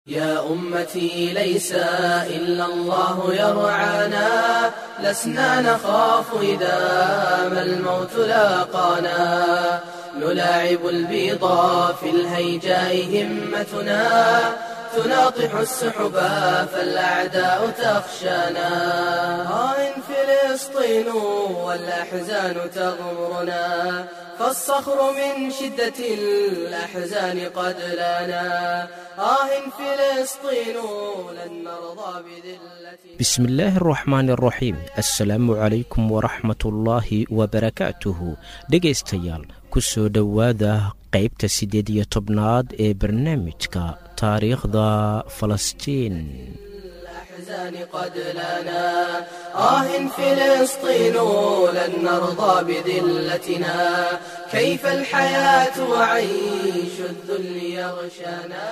يا أمتي ليس إلا الله يرعانا لسنا نخاف إذا ما الموت لاقانا نلاعب البيضا في الهيجاء همتنا تناطح السحبا فالأعداء تخشانا آه فلسطين والأحزان تغمرنا فالصخر من شدة الأحزان قد لنا آه فلسطين لن نرضى بذلة بسم الله الرحmaan الraxiim asalaamu calaykum waraxmat ullaahi wabarakaatuhu dhegaystayaal ku soo dhowaada qaybta siddeed iyo tobnaad ee barnaamijka taariikhda falastiin الأحزان قد لنا آه فلسطين لن نرضى بذلتنا كيف الحياة وعيش الذل يغشانا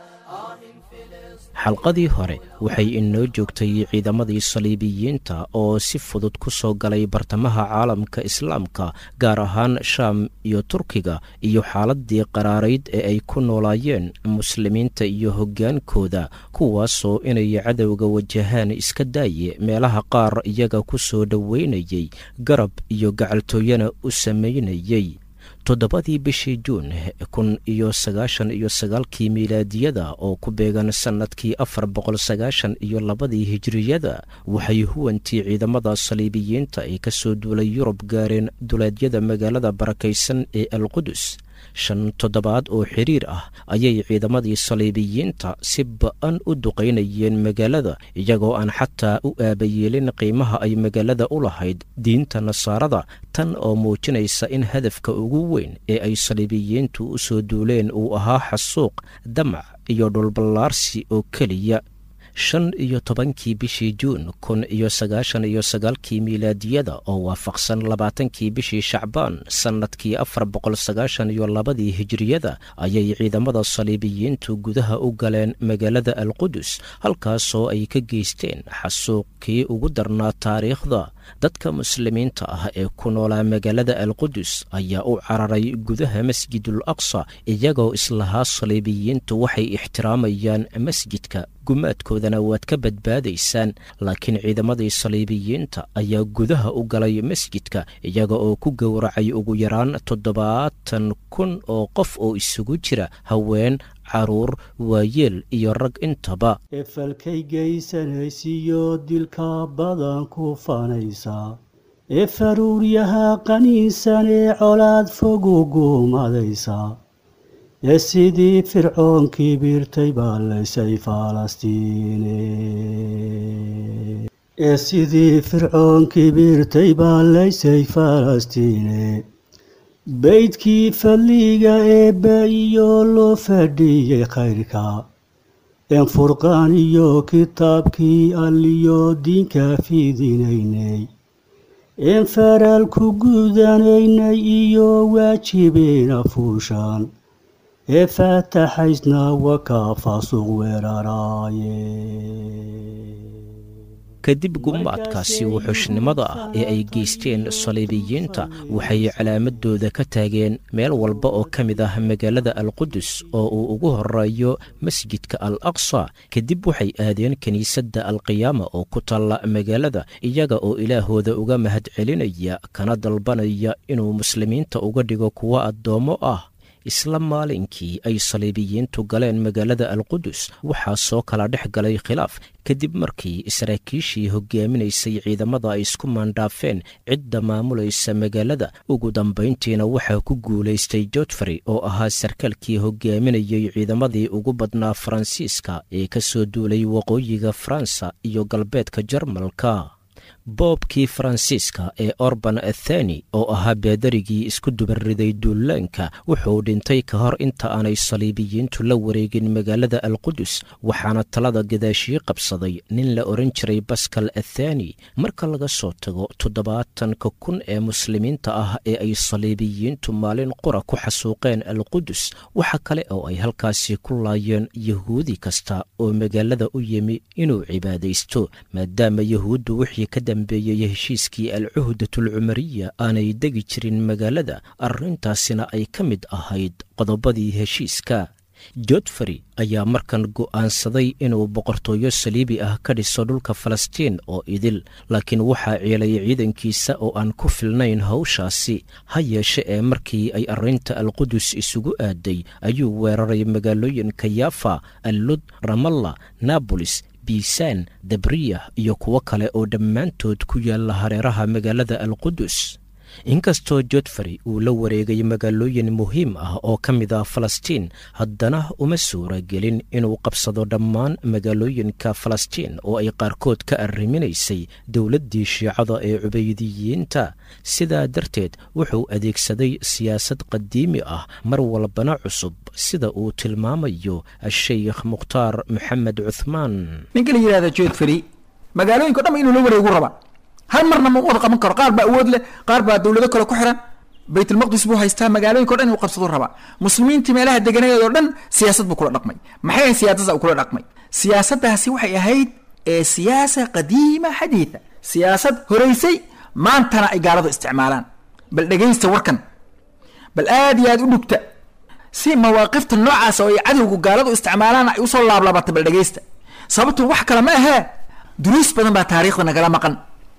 آه فلسطين xalqadii hore waxay inoo joogtay ciidamadii saliibiyiinta oo si fudud ku soo galay bartamaha caalamka islaamka gaar ahaan shaam iyo turkiga iyo xaaladii qaraarayd ee ay ku noolaayeen muslimiinta iyo hoggaankooda kuwaasoo inay cadowga wajahaan iska daaye meelaha qaar iyaga ku soo dhoweynayey garab iyo gacaltooyana u samaynayey toddobadii bishii juun kun iyo sagaashan iyo sagaalkii miilaadiyada oo ku beegan sannadkii afar boqol sagaashan iyo labadii hijiriyada waxay huwantii ciidamada saliibiyiinta ay ka soo duulay yurub gaareen duleedyada magaalada barakaysan ee alqudus shan toddobaad oo xiriir ah ayay ciidamadii saliibiyiinta si ba-an u duqaynayeen magaalada iyagoo aan xataa u aabayeelin qiimaha ay magaalada u lahayd diinta nasaarada tan oo muujinaysa in hadafka ugu weyn ee ay saliibiyiintu u soo duuleen uu ahaa xasuuq damac iyo dhulballaarsi oo keliya shan iyo tobankii bishii juun kun iyo sagaashan iyo sagaalkii miilaadiyada oo waafaqsan labaatankii bishii shacbaan sannadkii afar boqol sagaashan iyo labadii hijiriyada ayay ciidamada saliibiyiintu gudaha u galeen magaalada alqudus halkaasoo ay ka geysteen xasuuqkii ugu darnaa taariikhda dadka muslimiinta ah ee ku noolaa magaalada alqudus ayaa u cararay gudaha masjidul aqsa iyagoo islahaa saliibiyiintu waxay ixtiraamayaan masjidka gumaadkoodana waad ka badbaadaysaan laakiin ciidamadii saliibiyiinta ayaa gudaha u galay masjidka iyaga oo ku gowracay ugu yaraan toddobaatan kun oo qof oo isugu jira haween caruur waayeel iyo rag intaba efalkay geysanaysiyo dilka badan ku fanaysa ee faruuryaha qaniinsan ee colaad fogu guumadaysa ee sidii fircoonkii biirtay baa laysay falastiine ee sidii fircoonkii biirtay baa laysay falastiine beydkii fadliga eebba iyo loo fadhiyey khayrka een furqaan iyo kitaabkii alliyo diinka fidinaynay een faraal ku gudanaynay iyo waajibeena fuushaan ee faataxaysna wakaa faasuq weeraraaye kadib gumaadkaasi wuxuushnimada ah ee ay geysteen saliibiyiinta waxay calaamadooda ka taageen meel walba oo ka mid ah magaalada alqudus oo uu ugu horeeyo masjidka al aqsa kadib waxay aadeen kiniisadda alqiyaama oo ku taalla magaalada iyaga oo ilaahooda uga mahadcelinaya kana dalbanaya inuu muslimiinta uga dhigo kuwo addoommo ah isla maalinkii ay saliibiyiintu galeen magaalada alqudus waxaa soo kala dhex galay khilaaf kadib markii saraakiishii hogaaminaysay ciidamada ay isku maandhaafeen cidda maamulaysa magaalada ugu dambayntiina waxaa ku guulaystay jotfrey oo ahaa sarkaalkii hogaaminayay ciidamadii ugu badnaa faransiiska ee ka soo duulay waqooyiga faransa iyo galbeedka jarmalka boobkii faransiiska ee orban athani oo ahaa beedarigii isku dubariday duulaanka wuxuu dhintay ka hor inta aanay saliibiyiintu la wareegin magaalada alqudus waxaana talada gadaashii qabsaday nin la odhan jiray baskal athani marka laga soo tago toddobaatanka kun ee muslimiinta ah ee ay saliibiyiintu maalin qura ku xasuuqeen alqudus waxa kale oo ay halkaasi ku laayeen yahuudi kasta oo magaalada u yimi inuu cibaadaysto maadaama yahuuddu wixii ka dambeeyey heshiiskii alcuhdatulcumariya aanay degi jirin magaalada arrintaasina ay ka mid ahayd qodobadii heshiiska jodfrey ayaa markan go'aansaday inuu boqortooyo saliibi ah ka dhiso dhulka falastiin oo idil laakiin waxaa ceelaya ciidankiisa oo aan ku filnayn hawshaasi ha yeeshe ee markii ay arrinta alqudus isugu aaday ayuu weeraray magaalooyinka yafa allud ramalla nabolis biisaan dabriya iyo kuwo kale oo dhammaantood ku yaalla hareeraha magaalada alqudus inkastoo jodfrey uu la wareegay magaalooyin muhiim ah oo ka mid ah falastiin haddana uma suura gelin inuu qabsado dhammaan magaalooyinka falastiin oo ay qaarkood ka arriminaysay dowladdii shiicada ee cubaydiyiinta sidaa darteed wuxuu adeegsaday siyaasad qadiimi ah mar walbana cusub sida uu tilmaamayo sheikh mukhtaar maxamed cuthmaan ninka la yidhahda jodfrey magaalooyinka o dhan inuu la wareegu raba hal marna ma wada qaban karo qaar baa awood leh qaar baa dowlado kale ku xiran baytulmaqdis buu haystaa magaalooyinka o dhan inuu qabsado raba muslimiintii meelaha deganeed oo dhan siyaasad buu kula dhaqmay maxay ahayd siyaasada uu kula dhaqmay siyaasaddaasi waxay ahayd ee siyaasa qadiima xadiida siyaasad horeysay maantana ay gaaladu isticmaalaan bal dhegaysta warkan bal aad iyo aad u dhugta si mawaaqifta noocaas oo ay cadowgu gaaladu isticmaalaan ay usoo laablaabatay bal dhegaysta sababtu wax kale ma ahee duruus badan baa taariikhda nagala maqan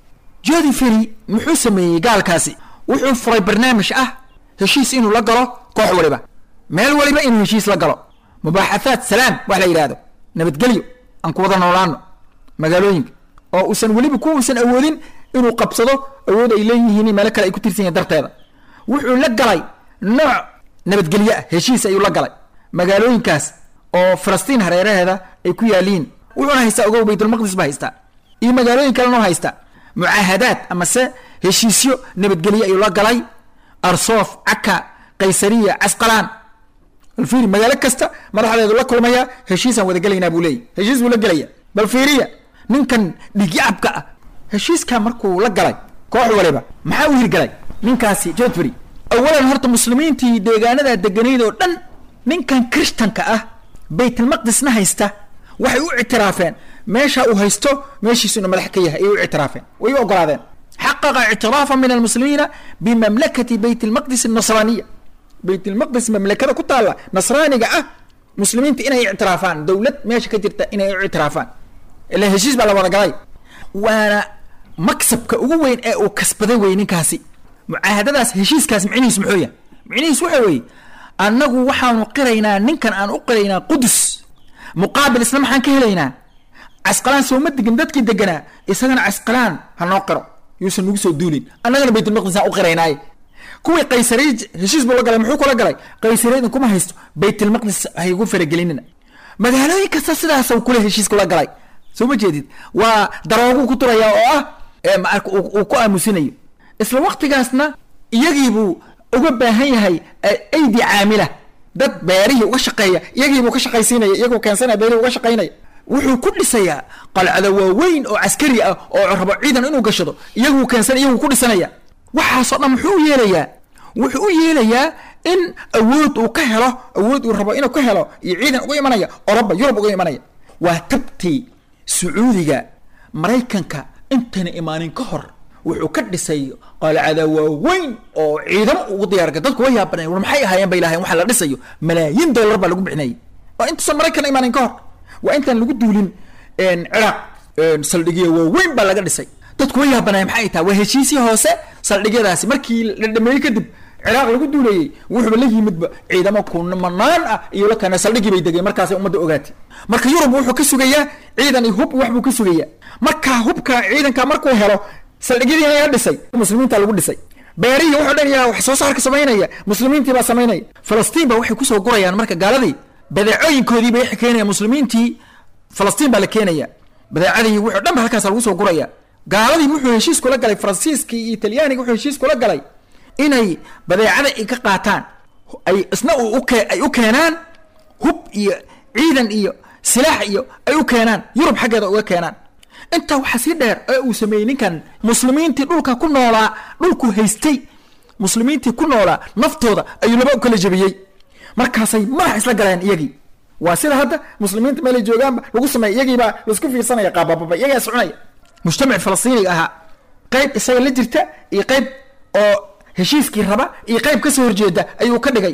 jodi ferry muxuu sameeyey gaalkaasi wuxuu furay barnaamij ah heshiis inuu la galo koox waliba meel waliba inuu heshiis la galo mubaaxathaat salaam wax la yidhaahdo nabadgelyo aan ku wada noolaano magaalooyinka oo uusan weliba ku uusan awoodin inuu qabsado awood ay leeyihiin meelo kale ay ku tirsan yihin darteeda wuxuu la galay nooc nabadgelyo ah heshiis ayuu la galay magaalooyinkaas oo falastiin hareeraheeda ay ku yaaliin wuxuuna haystaa ogow baytulmaqdis ba haystaa iyo magaalooyin kalena haystaa mucaahadaad amase heshiisyo nabadgelye ayuu la galay arsoof caka qaysariya casqalaan bal fiiri magaalo kasta madaxdeedu la kulmaya heshiisaan wada gelaynaa buu leeyay heshiis buu la gelaya bal fiiriya ninkan dhigyacabka ah heshiiskaa markuu la galay koox waliba maxaa u hirgalay ninkaasi jodfrey awalan horta muslimiintii deegaanada deganayd oo dhan ninkan krishtanka ah baytulmaqdisna haysta waxay u ictiraafeen meesha uu haysto meeshiisu inu madax ka yahay ayay u ictiraafeen way u ogolaadeen xaqaqa ictiraafa min almuslimiina bimamlakati bayt lmaqdis anasraaniya bayt lmaqdis mamlakada ku taalla nasraaniga ah muslimiinta inay ictiraafaan dowlad meesha ka jirta inay u ictiraafaan ila heshiis baa la wada galay waana maksabka ugu weyn ee uu kasbaday wey ninkaasi mucaahadadaas heshiiskaas micnihiis muxuu yahay micnihiis waxa weeye annagu waxaanu qiraynaa ninkan aan u qiraynaa qudus muqaabil isna maxaan ka helaynaa casqalaan sooma degin dadkii deganaa isagana casqalaan ha noo qiro yuusan nagu soo duulin annagana baytulmaqdis aan u qiraynaaye kuwii qaysariy heshiis buu la galay muxuu kula galay qaysariyadin kuma haysto baytulmaqdis haygu faragelinina magaalooyin kasta sidaas kule heshiis kula galay soo ma jeedid waa darooguu ku turayaa oo ah uu ku aamusinayo isla waktigaasna iyagiibuu uga baahan yahay aydi caamila dad beerihii uga shaqeeya iyagiibuu ka shaqaysiinaya iyagoo keensanaya beerihii uga shaqaynaya wuxuu ku dhisayaa qalcado waaweyn oo caskari ah oo rabo ciidan inuu gashado iyaguu keensan iyaguu ku dhisanaya waxaasoo dhan muxuu u yeelayaa wuxuu u yeelayaa in awood uu ka helo awood uu rabo inuu ka helo iyo ciidan uga imanaya oroba yurub uga imanaya waa tabtii sacuudiga maraykanka intayna imaanin ka hor wuxuu ka dhisay qalcada waaweyn oo ciidamo ugu diyaarga dadku way yaabanay war maxay ahaayeen bay lahayen waxa la dhisayo malaayiin dollar baa lagu bixinayay waa intuusan maraykan imaanin ka hor waa intaan lagu duulin ciraaq saldhigya waaweyn baa laga dhisay dadku way yaabanay maxay tahay waa heshiisii hoose saldhigyadaasi markii la dhameeyey kadib ciraaq lagu duulayey wuxuuba la yimidba ciidamo kumanaan ah iyo la keena saldhigii bay degeen markaasay ummadda ogaatay marka yurub wuxuu ka sugayaa ciidan iyo hub wax buu ka sugayaa marka hubka ciidanka markuu helo saldhigyadii ayaa dhisay muslimiinta lagu dhisay beerihii wuxuu dhan yaa wax soo saarka samaynaya muslimiintii baa samaynaya falastiin ba waxay kusoo gurayaan marka gaaladii badeecooyinkoodii bay keenaya muslimiintii falastiin baa la keenaya badeecadii wuxuu dhan ba halkaas lagu soo guraya gaaladii wuxuu heshiis kula galay faransiiskii iyo talyaaniga wuxuu heshiis kula galay inay badeecada ay ka qaataan ay isna ay u keenaan hub iyo ciidan iyo silaax iyo ay u keenaan yurub xaggeeda uga keenaan intaa waxaa sii dheer ee uu sameeyey ninkan muslimiintii dhulka ku noolaa dhulku haystay muslimiintii ku noolaa naftooda ayuu laba u kala jebiyey markaasay madax isla galeen iyagii waa sida hadda muslimiinta meelay joogaanba lagu sameeya iyagiibaa laisku fiirsanaya qaabababa iyagaa soconaya mujtamac falastiiniga ahaa qayb isaga la jirta iyo qayb oo heshiiskii raba iyo qayb kasoo horjeeda ayuu ka dhigay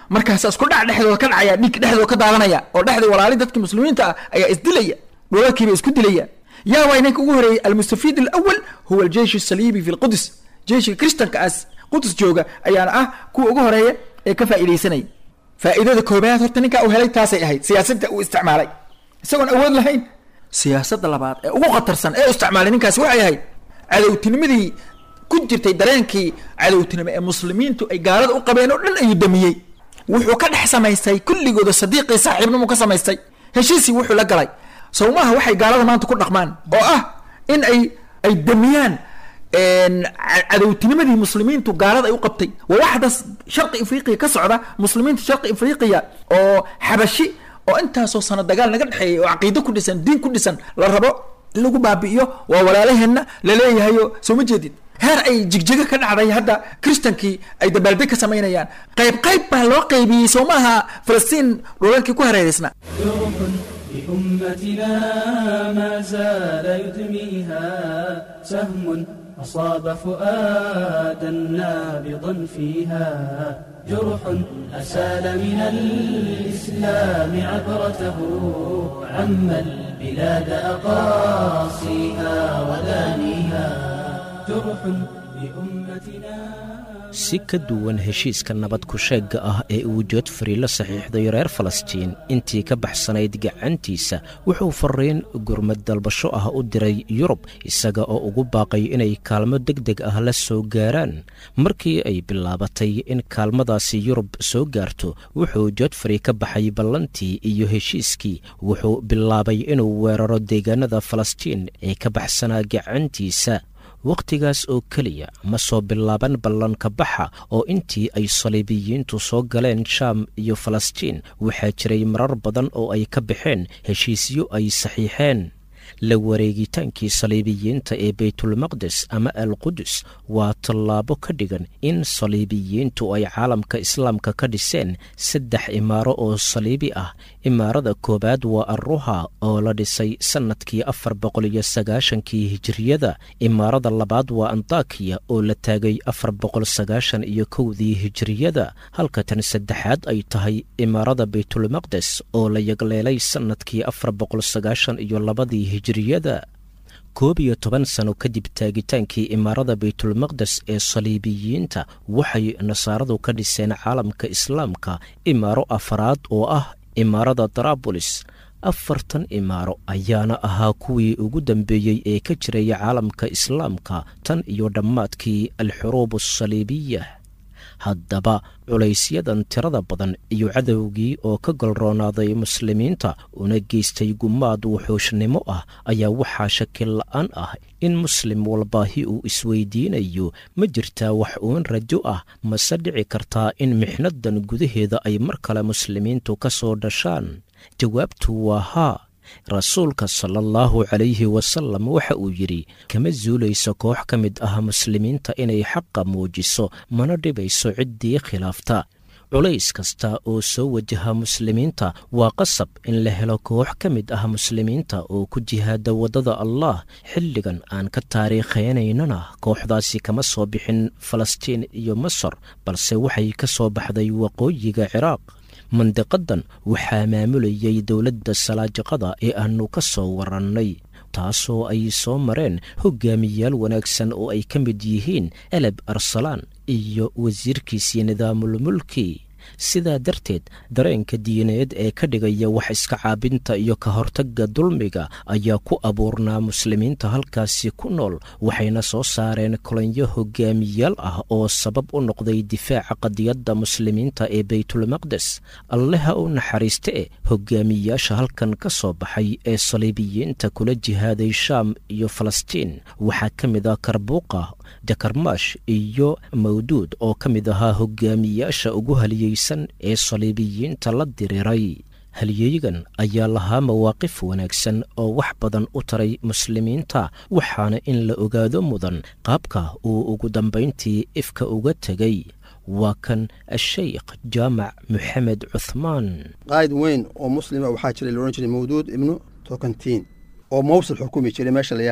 markaasa isku dhac dhexdooda ka dhacaya dhiig dhexdooda ka daadanaya oo dhexdii walaali dadkii muslimiinta ah ayaa isdilaya dhulalkiiba isku dilaya yaa waa ninka ugu horeeyey almustafiid alawal huwa aljeish asaliibi fi lqudus jeishka kristankaas qudus jooga ayaana ah kuwa ugu horeeya ee ka faa'iidaysanaya faa'iidada koobaad horta ninkaa uu helay taasay ahayd siyaasadda uu isticmaalay isagoon awood lahayn siyaasadda labaad ee ugu khatarsan ee u isticmaalay ninkaasi waxay ahayd cadowtinimadii ku jirtay dareenkii cadowtinimo ee muslimiintu ay gaalada u qabeen oo dhan ayuu damiyey wuxuu ka dhex samaystay kulligooda sadiiqii saaxiibnimu ka samaystay heshiisii wuxuu la galay sawmaha waxay gaalada maanta ku dhaqmaan oo ah in ay ay damiyaan cadowtinimadii muslimiintu gaalada ay u qabtay waa waxdaas sharqi afriqiya ka socda muslimiinta sharqi afriqiya oo xabashi oo intaasoo sano dagaal naga dhexeeyay oo caqiido ku dhisan diin ku dhisan la rabo in lagu baabi'iyo waa walaalaheenna laleeyahayo soo ma jeedid heer ay jigjiga ka dhacday hadda kristankii ay dabaaldeg ka samaynayaan qayb qayb baa loo qaybiyey soo maaha falastiin dhulalkii ku hareereysna بأمتنا ما زال يدميها سهم أصاب فؤادا نابضا فيها جرح أسال من الإسلام عبرته عم البلاد أقاصيها ودانيها جرح بأمتنا si ka duwan heshiiska nabad ku-sheegga ah ee uu joodfari la saxiixday reer falastiin intii ka baxsanayd gacantiisa wuxuu fariin gurmad dalbasho ah u diray yurub isaga oo ugu baaqay inay kaalmo deg deg ah la soo gaaraan markii ay bilaabatay in kaalmadaasi yurub soo gaarto wuxuu joodfari ka baxay ballantii iyo heshiiskii wuxuu bilaabay inuu weeraro deegaanada falastiin ee ka baxsanaa gacantiisa wakhtigaas oo keliya ma soo bilaaban ballanka baxa oo intii ay saliibiyiintu soo galeen shaam iyo falastiin waxaa jiray marar badan oo ay ka baxeen heshiisyo ay saxiixeen la wareegitaankii saliibiyiinta ee baytulmaqdes ama alqudus waa tallaabo ka dhigan in saliibiyiintu ay caalamka islaamka ka dhiseen saddex imaaro oo saliibi ah imaarada koowaad waa arruha oo la dhisay sannadkii afar boqol iyo sagaashankii hijiriyada imaarada labaad waa antakiya oo la taagay afar boqol sagaashan iyo kowdii hijiriyada halka tan saddexaad ay tahay imaarada baytulmaqdes oo la yagleelay sannadkii afar boqol sagaashan iyo labadii hijiriyada koob iyo toban sano kadib taagitaankii imaarada baytulmaqdes ee saliibiyiinta waxay nasaaradu ka dhiseen caalamka islaamka imaaro afaraad oo ah imaarada darabolis afartan imaaro ayaana ahaa kuwii ugu dambeeyey ee ka jiraya caalamka islaamka tan iyo dhammaadkii alxuruub asaliibiya haddaba culaysyadan tirada badan iyo cadowgii oo ka golroonaaday muslimiinta una geystay gumaad wuxuushnimo ah ayaa waxaa shakil la-aan ah in muslim walbaahi uu isweydiinayo ma jirtaa wax uun rajo ah mase dhici kartaa in mixnadan gudaheeda ay mar kale muslimiintu ka soo dhashaan jawaabtu waa haa rasuulka sala allahu calayhi wasalam waxa uu yidhi kama suulayso koox ka mid ah muslimiinta inay xaqa muujiso mana dhibayso ciddii khilaafta culays kasta oo soo wajaha muslimiinta waa qasab in la helo koox ka mid ah muslimiinta oo ku jihaada waddada allah xilligan aan ka taariikheynayna kooxdaasi kama soo bixin falastiin iyo masar balse waxay ka soo baxday waqooyiga ciraaq mandiqadan waxaa maamulayay dowladda salaajiqada ee aanu ka soo warannay taasoo ay soo mareen hogaamiyaal wanaagsan oo ay ka mid yihiin eleb arsalaan iyo wasiirkiisii nidaamulmulki sidaa darteed dareenka diineed ee ka dhigaya wax iska caabinta iyo ka hortagga dulmiga ayaa ku abuurnaa muslimiinta halkaasi ku nool waxayna soo saareen kolonyo hogaamiyaal ah oo sabab u noqday difaaca qadiyadda muslimiinta ee baytulmaqdes alleha u naxariiste e hogaamiyaasha halkan ka soo baxay ee saliibiyiinta kula jihaaday shaam iyo falastiin waxaa ka mid ah karbuuqa jakarmaash iyo mawduud oo ka mid ahaa hogaamiyaasha ugu haliyeysan ee saliibiyiinta la diriiray halyeegan ayaa lahaa mawaaqif wanaagsan oo wax badan u taray muslimiinta waxaana in la ogaado mudan qaabka uu ugu dambayntii ifka uga tegay waa kan asheykh jaamac moxamed cuthmaan qaa'id weyn oo muslima waxaa jiray laodhan jiray mawduud ibnu tokantiin oo mawsil xukumi jiray meesha la yidhaahdo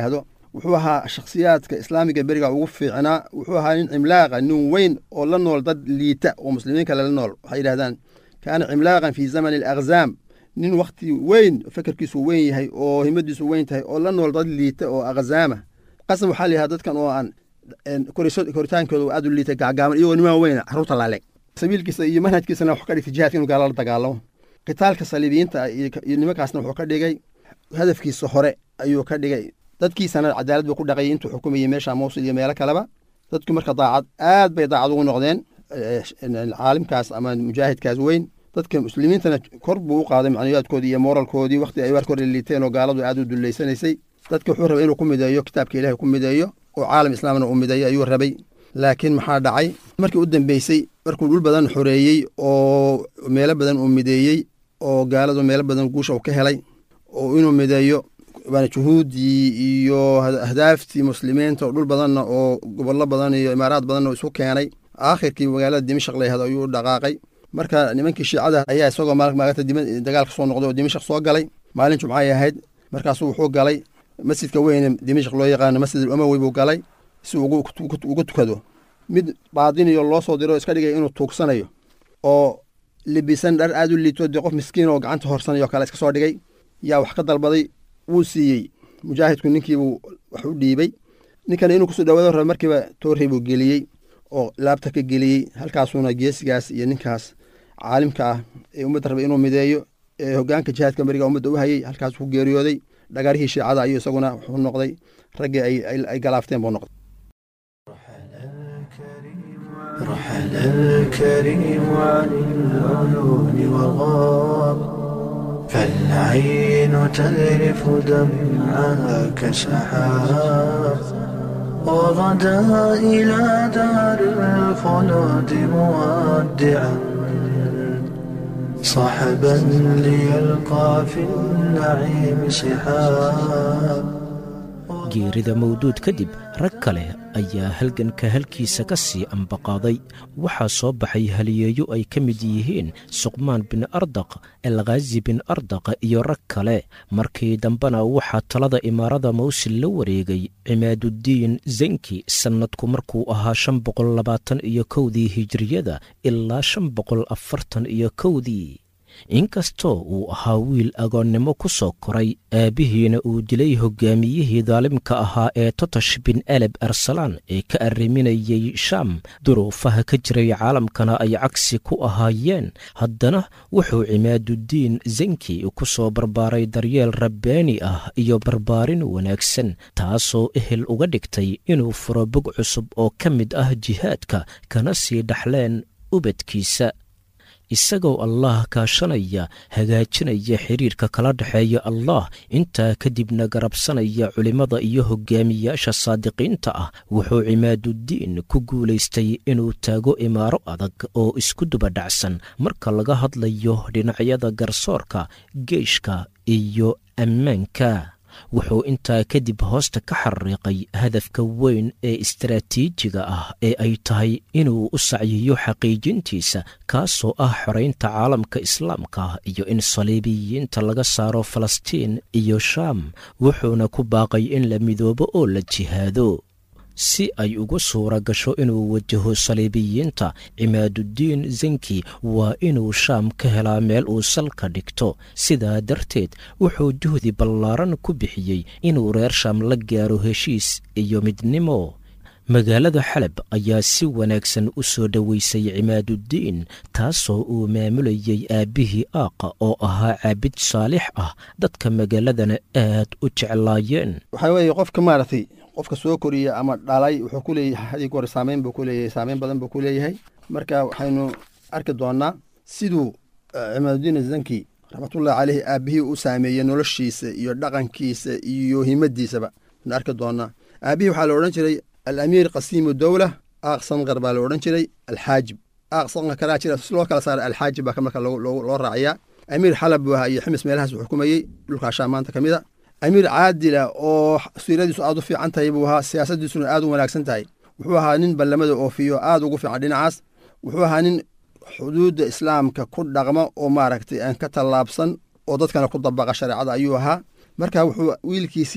wuxuu ahaa shakhsiyaadka islaamiga beriga ugu fiicnaa wuxuu ahaa nin cimlaaqa nin weyn oo la nool dad liita oo muslimiin kale la nool waxay yidhahdaan kaana cimlaaqan fii zamani alakhzaam nin wakhti weyn fekerkiisu weyn yahay oo himadiisu weyn tahay oo la nool dad liita oo akhzaama qasam waxaa la yidhahda dadkan oo aan koritaankooda aad u liita gacgaaban iyagoo nimaan weyna carruurta laaleeg sabiilkiisa iyo manhajkiisana wuxuu ka dhigtay jihaadka inuu gaala la dagaalamo qitaalka saliibiyiinta iyo nimankaasna wuxuu ka dhigay hadafkiisa hore ayuu ka dhigay dadkiisana cadaalad buu ku dhaqayay intuu xukumayay meesha mawsil iyo meelo kaleba dadku marka daacad aad bay daacad ugu noqdeen caalimkaas ama mujaahidkaas weyn dadka muslimiintana kor buu u qaaday macnayaadkoodii iyo moralkoodii wakti ay warka hore liiteen oo gaaladu aad u dullaysanaysay dadka wuxuu rabay inuu ku mideeyo kitaabka ilahi ku mideeyo oo caalam islaamna uu mideeyo ayuu rabay laakiin maxaa dhacay markii u dambeysay markuu dhul badan xoreeyey oo meelo badan uu mideeyey oo gaaladu meelo badan guusha uu ka helay oo inuu mideeyo juhuuddii iyo ahdaaftii muslimiinta oo dhul badanna oo gobollo badan iyo imaaraad badanna oo isu keenay aakhirkii magaalada dimashaq la yahdo ayuu u dhaqaaqay marka nimankii shiicada ayaa isagoo maagata dagaalka soo noqday oo dimashaq soo galay maalin jumcay ahayd markaasuu wuxuu galay masjidka weyne dimashaq loo yaqaano masjid umawi buu galay si ugu tukado mid baadiniyo loo soo diro iska dhigay inuu tuugsanayo oo libisan dhar aad u liito dee qof miskiin oo gacanta horsanayo kale iska soo dhigay yaa wax ka dalbaday wuu siiyey mujaahidku ninkiibuu wax u dhiibey ninkana inuu kusoo dhawaado raba markiiba toorrey buu geliyey oo laabta ka geliyey halkaasuuna geesigaas iyo ninkaas caalimka ah ee ummadda rabay inuu mideeyo ee hogaanka jihaadka beriga ummadda u hayey halkaas ku geeriyooday dhagarihii shiicada ayuu isaguna wuxuu noqday raggii ay galaafteen buu noqday رحل الكريم عن العيون وغاب فالعين تذرف دمعها كسحاب وغدا إلى دار الخلود مودعا صحبا ليلقى في النعيم صحاب geerida mawduud kadib rag kale ayaa halganka halkiisa ka sii ambaqaaday waxaa soo baxay haliyeeyo ay ka mid yihiin suqmaan bin ardaq alkhaazi bin ardaq iyo rag kale markii dambena waxaa talada imaarada mawsil la wareegay cimaaduddiin zanki sannadku markuu ahaa shan boqol labaatan iyo kowdii hijiriyada ilaa shan boqol afartan iyo kowdii inkastoo uu ahaa wiil agoonnimo ku soo koray aabbihiina uu dilay hoggaamiyihii daalimka ahaa ee totosh bin aleb arsalaan ee ka arriminayey shaam duruufaha ka jiray caalamkana ay cagsi ku ahaayeen haddana wuxuu cimaaduddiin zanki ku soo barbaaray daryeel rabbaani ah iyo barbaarin wanaagsan taasoo ehel uga dhigtay inuu furo bog cusub oo ka mid ah jihaadka kana sii dhaxleen ubadkiisa isagoo allah kaashanaya hagaajinaya xiriirka kala dhexeeya allah intaa kadibna garabsanaya culimmada iyo hogaamiyaasha saadiqiinta ah wuxuu cimaaduddiin ku guulaystay inuu taago imaaro adag oo isku dubadhacsan marka laga hadlayo dhinacyada garsoorka geeshka iyo ammaanka wuxuu intaa kadib hoosta ka xariiqay hadafka weyn ee istaraatiijiga ah ee ay tahay inuu u sacyiyo xaqiijintiisa kaasoo ah xoraynta caalamka islaamka iyo in saliibiyiinta laga saaro falastiin iyo shaam wuxuuna ku baaqay in la midoobo oo la jihaado si ay ugu suura gasho inuu wajaho saliibiyiinta cimaaduddiin zanki waa inuu shaam ka helaa meel uu salka dhigto sidaa darteed wuxuu juhdi ballaaran ku bixiyey inuu reer shaam la gaaro heshiis iyo midnimo magaalada xalab ayaa si wanaagsan u soo dhoweysay cimaaduddiin taasoo uu maamulayey aabbihii aaqa oo ahaa caabid saalix ah dadka magaaladana aad u jeclaayeen waxaa weeye qofka maaragtay qofka soo koriya ama dhalay wuxuu ku leeyahay hadig hore saameyn buu ku leeyahay saameyn badan buu ku leeyahay marka waxaynu arki doonaa siduu cimaadudiin zanki raxmatullahi caleyhi aabbihii u saameeyey noloshiisa iyo dhaqankiisa iyo himadiisaba aynu arki doonaa aabbihii waxaa la odhan jiray alamiir qasiimu dowla aaq sanqar baa la odhan jiray alxaajib aaq sanqar kalaa jira si loo kala saaray alxaajib baa marka loo raaciyaa amiir xalab buu ahaa iyo ximis meelahaas uu xukumayey dhulkaashaa maanta ka mid a amiir caadila oo siiradiisu aad u fiican tahay buu ahaa siyaasadiisuna aad u wanaagsan tahay wuxuu ahaa nin ballamada oofiyo aad ugu fiican dhinacaas wuxuu ahaa nin xuduudda islaamka ku dhaqma oo maaragtay aan ka tallaabsan oo dadkana ku dabaqa shareecada ayuu ahaa marka wuxuu wiilkiisii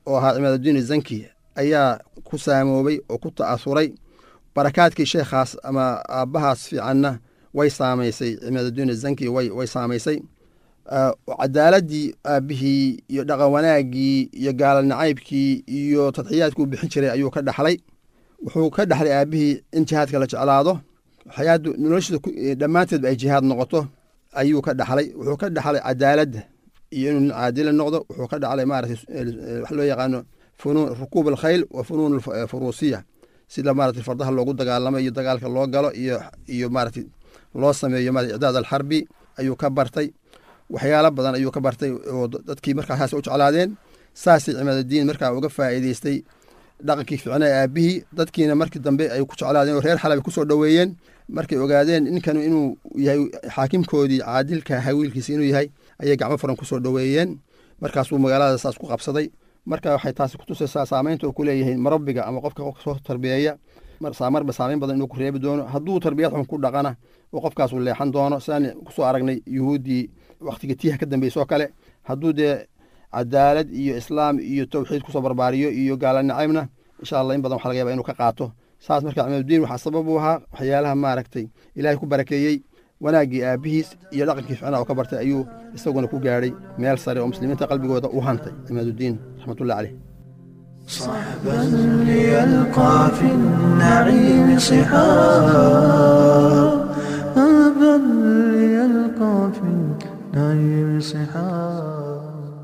oo ahaa cimaadudiin zanki ayaa ku saamoobay oo ku ta'asuray barakaadkii sheekhaas ama aabbahaas fiicanna way saamaysay cimaadudiin zanki way way saamaysay cadaaladii aabbihii iyo dhaqan wanaaggii iyo gaala nacaybkii iyo tadxiyaadkii u bixin jiray ayuu ka dhaxlay wuxuu ka dhaxlay aabbihii in jihaadka la jeclaado xayaadu noloshiisa dhammaanteedba ay jihaad noqoto ayuu ka dhaxlay wuxuu ka dhaxlay cadaaladda iyo inuu nin caadila noqdo wuxuu ka dhaxlay maarata wax loo yaqaano funuun rukuub alkhayl wa funuun furuusiya sida maarata fardaha loogu dagaalamo iyo dagaalka loo galo iyo iyo maarata loo sameeyo maarata icdaad alxarbi ayuu ka bartay waxyaalo badan ayuu ka bartay oo dadkii markaa saas u jeclaadeen saasay cimaadadiin markaa uga faa'iideystay dhaqankii ficnaa aabbihii dadkiina markii dambe ay ku jeclaadeen oo reer xalab kusoo dhoweeyeen markay ogaadeen ninkan inuu yahay xaakimkoodii caadilka hawiilkiisa inuu yahay ayay gacmo furan kusoo dhoweeyeen markaasuu magaalada saas ku qabsaday marka waxay taasi kutusaysaa saamaynta uu ku leeyahay marabiga ama qofka qofka soo tarbiyeeya marba saamayn badan inuu ku reebi doono hadduu tarbiyad xun ku dhaqana oo qofkaasu leexan doono sidaan kusoo aragnay yuhuuddii wakhtiga tiiha ka dambeysoo kale hadduu dee cadaalad iyo islaam iyo tawxiid kusoo barbaariyo iyo gaala nacaybna insha allah in badan waxa laga yaba inuu ka qaato saas marka cimadudiin waxaa sabab u ahaa waxyaalaha maaragtay ilaahay ku barakeeyey wanaaggii aabbihiis iyo dhaqankii ficnaa oo ka bartay ayuu isaguna ku gaadhay meel sare oo muslimiinta qalbigooda u hantay cimadudiin raxmatullahi caleyh صحبا ليلقى في النعيم صحاب أبا ليلقى في النعيم صحاب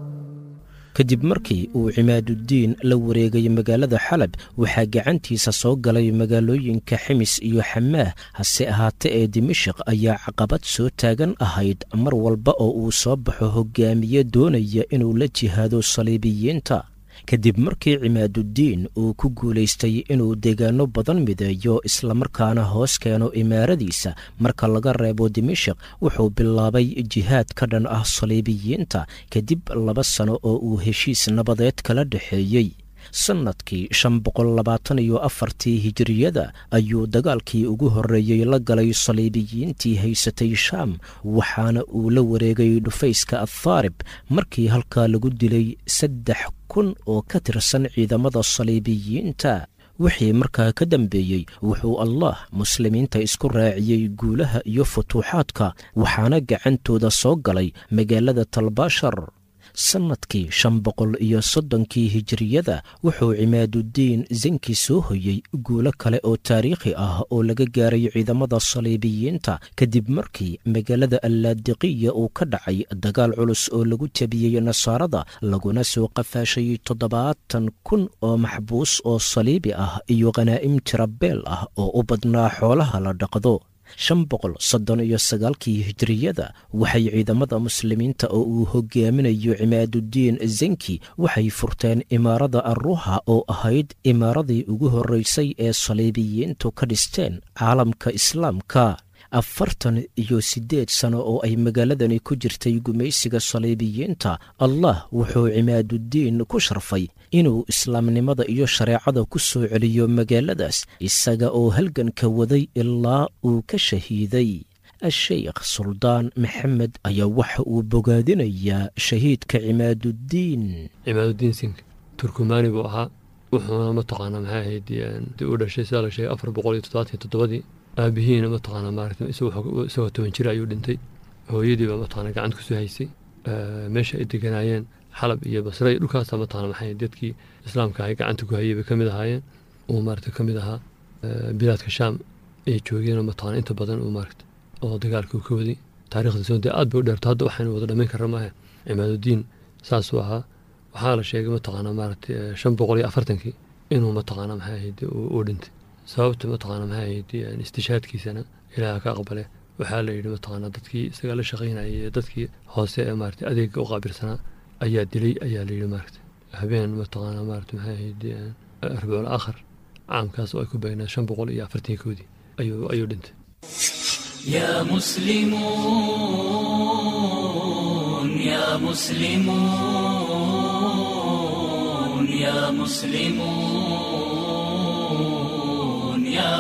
kadib markii uu cimaaduddiin la wareegay magaalada xalab waxaa gacantiisa soo galay magaalooyinka ximis iyo xamaah hase ahaate ee dimashik ayaa caqabad soo taagan ahayd mar walba oo uu soo baxo hogaamiye doonaya inuu la jihaado saliibiyiinta kadib markii cimaaduddiin uu ku guulaystay inuu deegaano badan mideeyo islamarkaana hoos keeno imaaradiisa marka laga reebo dimashik wuxuu bilaabay jihaad ka dhan ah saliibiyiinta kadib laba sano oo uu heshiis nabadeed kala dhexeeyey sannadkii shan boqol labaatan iyo afartii hijiriyada ayuu dagaalkii ugu horreeyey la galay saliibiyiintii haysatay shaam waxaana uu la wareegay dhufayska athaarib markii halkaa lagu dilay saddex kun oo ka tirsan ciidamada saliibiyiinta wixii markaa ka dambeeyey wuxuu allah muslimiinta isku raaciyey guulaha iyo futuuxaadka waxaana gacantooda soo galay magaalada talbaashar sannadkii shan boqol iyo soddonkii hijiriyada wuxuu cimaaduddiin zanki soo hoyey guulo kale oo taariikhi ah oo laga gaaray ciidamada saliibiyiinta kadib markii magaalada allaadiqiya uu ka dhacay dagaal culus oo lagu jabiyey nasaarada laguna soo qafaashay toddobaatan kun oo maxbuus oo saliibi ah iyo khanaa'im tirabeel ah oo u badnaa xoolaha la dhaqdo shan boqol soddon iyo sagaalkii hijiriyada waxay ciidamada muslimiinta oo uu hogaaminayo cimaaduddiin zanki waxay furteen imaarada arruha oo ahayd imaaradii ugu horreysay ee saliibiyiintu ka dhisteen caalamka islaamka afartan iyo siddeed sano oo ay magaaladani ku jirtay gumaysiga saliibiyiinta allah wuxuu cimaaduddiin ku sharfay inuu islaamnimada iyo shareecada ku soo celiyo magaaladaas isaga oo halganka waday ilaa uu ka shahiiday a-sheykh suldaan maxamed ayaa waxa uu bogaadinayaa shahiidka cimaaduddiin cimaaduddiin sink turkumaani buu ahaa wuxuuna mataqaanaa maxay ahayd u dhashay sidaa la sheegay afar boqol iyo toddobaatan toddobadii aabihiina mataqaanaa maarata isagoo toban jir ayuu dhintay hooyadiiba mataqaana gacanta kusoo haysay meesha ay deganaayeen xalab iyo basre iyo dhulkaasa mataqana maxay dadkii islaamka ay gacanta ku hayay bay ka mid ahaayeen uu maarata ka mid ahaa bilaadka shaam ay joogeen mataqana inta badan uu maarata oo dagaalka uu ka waday taarikhda soonte aad bay u dheerto hadda waxaynu wada dhammayn karra maaha cimaaduddiin saasuu ahaa waxaa la sheegay mataqaana maarata shan boqol iyo afartankii inuu mataqaana maxay ahayd uu dhintay sababta mataqaana maxay ahayd istishaadkiisana ilaaha ka aqbale waxaa la yidhi mataqaana dadkii isaga la shaqaynayay ee dadkii hoose ee maarata adeega u qaabilsanaa ayaa dilay ayaa la yidhi maarata habeen mataqaana maarata maxay ahayd arbicul aakhar caamkaas oo ay ku beegnaa shan boqol iyo afartan koodii ayuu ayuu dhintay يا مسلمون يا مسلمون يا مسلمون يا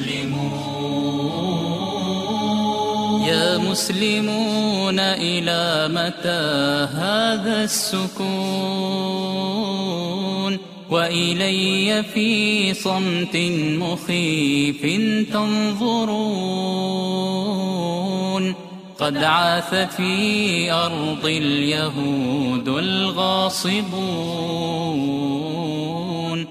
مسلمون يا مسلمون إلى متى هذا السكون وإلي في صمت مخيف تنظرون قد عاث في أرض اليهود الغاصبون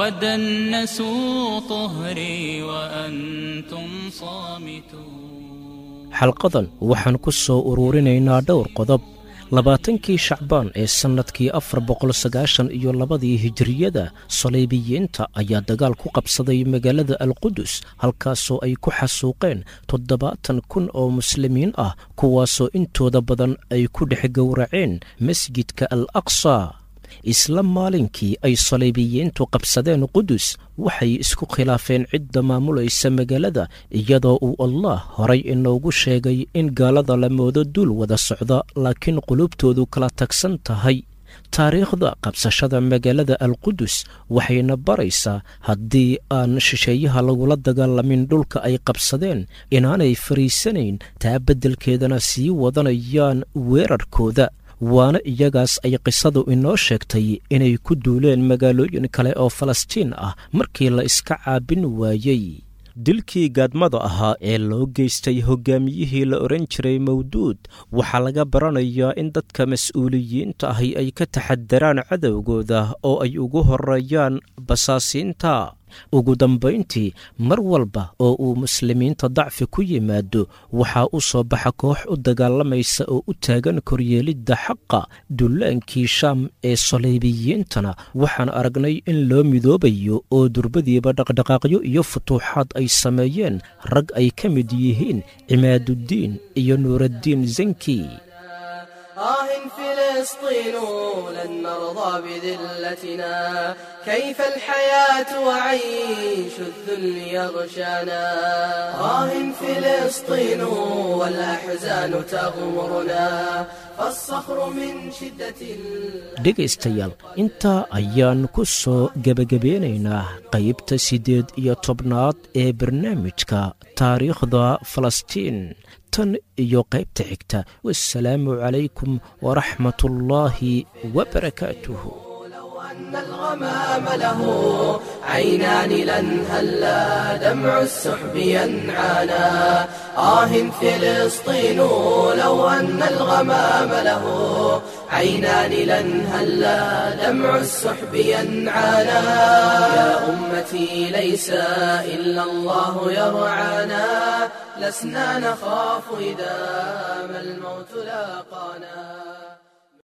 ودنسوا طهري وأنتم صامتون xalqadan waxaan ku soo uruurinaynaa dhowr qodob labaatankii shacbaan ee sannadkii afar boqol sagaashan iyo labadii hijiriyada saliibiyiinta ayaa dagaal ku qabsaday magaalada alqudus halkaasoo ay ku xasuuqeen toddobaatan kun oo muslimiin ah kuwaasoo intooda badan ay ku dhex gowraceen masjidka al aqsa isla maalinkii ay saliibiyiintu qabsadeen qudus waxay isku khilaafeen cidda maamulaysa magaalada iyadoo uu allah horay inoogu sheegay in gaalada la moodo duul wada socda laakiin qulubtoodu kala tagsan tahay taariikhda qabsashada magaalada alqudus waxayna baraysaa haddii aan shisheeyaha lagula dagaalamin dhulka ay qabsadeen inaanay fariisanayn taa beddelkeedana sii wadanayaan weerarkooda waana iyagaas ay qisadu inoo sheegtay inay ku duuleen magaalooyin kale oo falastiin ah markii la iska caabin waayey dilkii gaadmada ahaa ee loo geystay hoggaamiyihii la odhan jiray mawduud waxaa laga baranayaa in dadka mas-uuliyiinta ahi ay ka taxadaraan cadowgooda oo ay ugu horeeyaan basaasiinta ugu dambayntii mar walba oo uu muslimiinta dacfi ku yimaado waxaa u soo baxa koox u dagaalamaysa oo u taagan koryeelidda xaqa dullaankii shaam ee saliibiyiintana waxaan aragnay in loo midoobayo oo durbadiiba dhaqdhaqaaqyo iyo futuuxaad ay sameeyeen rag ay ka mid yihiin cimaaduddiin iyo nuuraddiin zanki آه فلسطين لن نرضى بذلتنا كيف الحياة وعيش الذل يغشانا آه فلسطين والأحزان تغمرنا فالصخر من شدة dhegaystayaal intaa ayaan ku soo gebagabeynaynaa qaybta siddeed iyo tobnaad ee barnaamijka taariikhda falastiin tan iyo qaybta xigta wasalaamu calaykum waraxmat ullaahi wabarakaatuh أن الغمام له عينان لن هلا دمع السحب ينعانا آه فلسطين لو أن الغمام له عينان لن هلا دمع السحب ينعانا يا أمتي ليس إلا الله يرعانا لسنا نخاف إذا ما الموت لاقانا